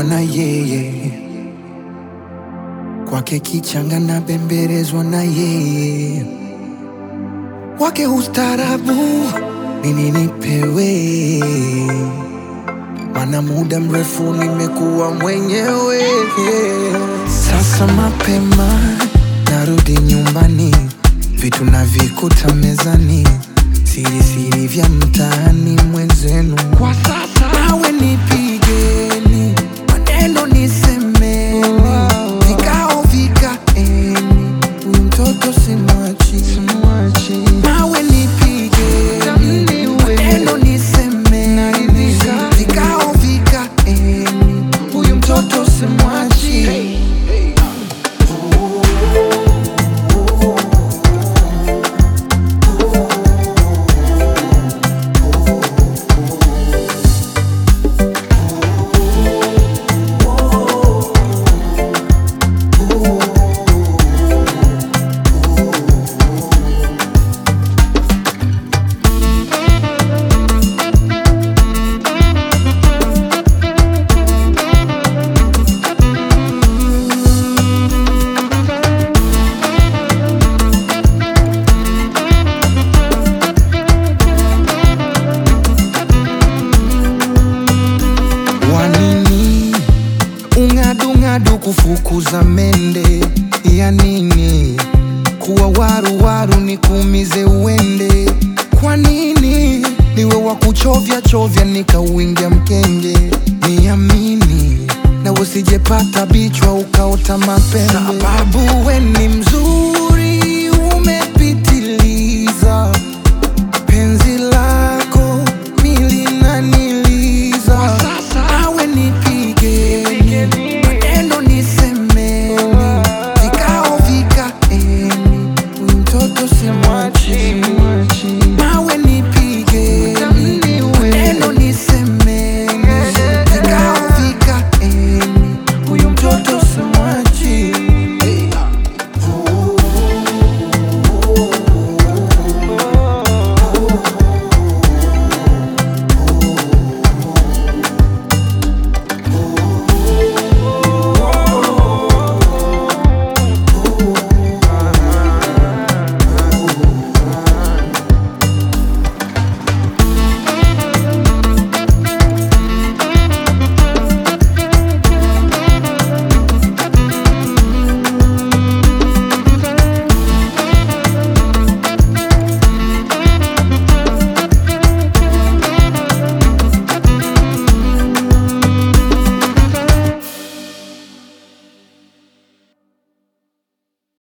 kuwa na yeye, kwake kichanga na bembelezwa na yeye, wake ustarabu nini nipewe, mana muda mrefu nimekuwa mwenyewe. Sasa mapema narudi nyumbani, vitu navikuta mezani, siri siri vya mtaani mwenzenu. Kwa sasa nawe nipigeni, maneno nisemeni, vikao vikaeni, huyu mtoto simwachi, nawe nipigeni, maneno nisemeni, vikao vikaeni, huyu mtoto simwachi. Wanini ung'adung'adu kufukuza mende ya nini? Kuwa waru waru nikuumize uende? Kwa nini niwe wa kuchovya chovya nikauingia mkenge? Niamini na usijepata bichwa ukaota mapembe, sababu we ni mzuri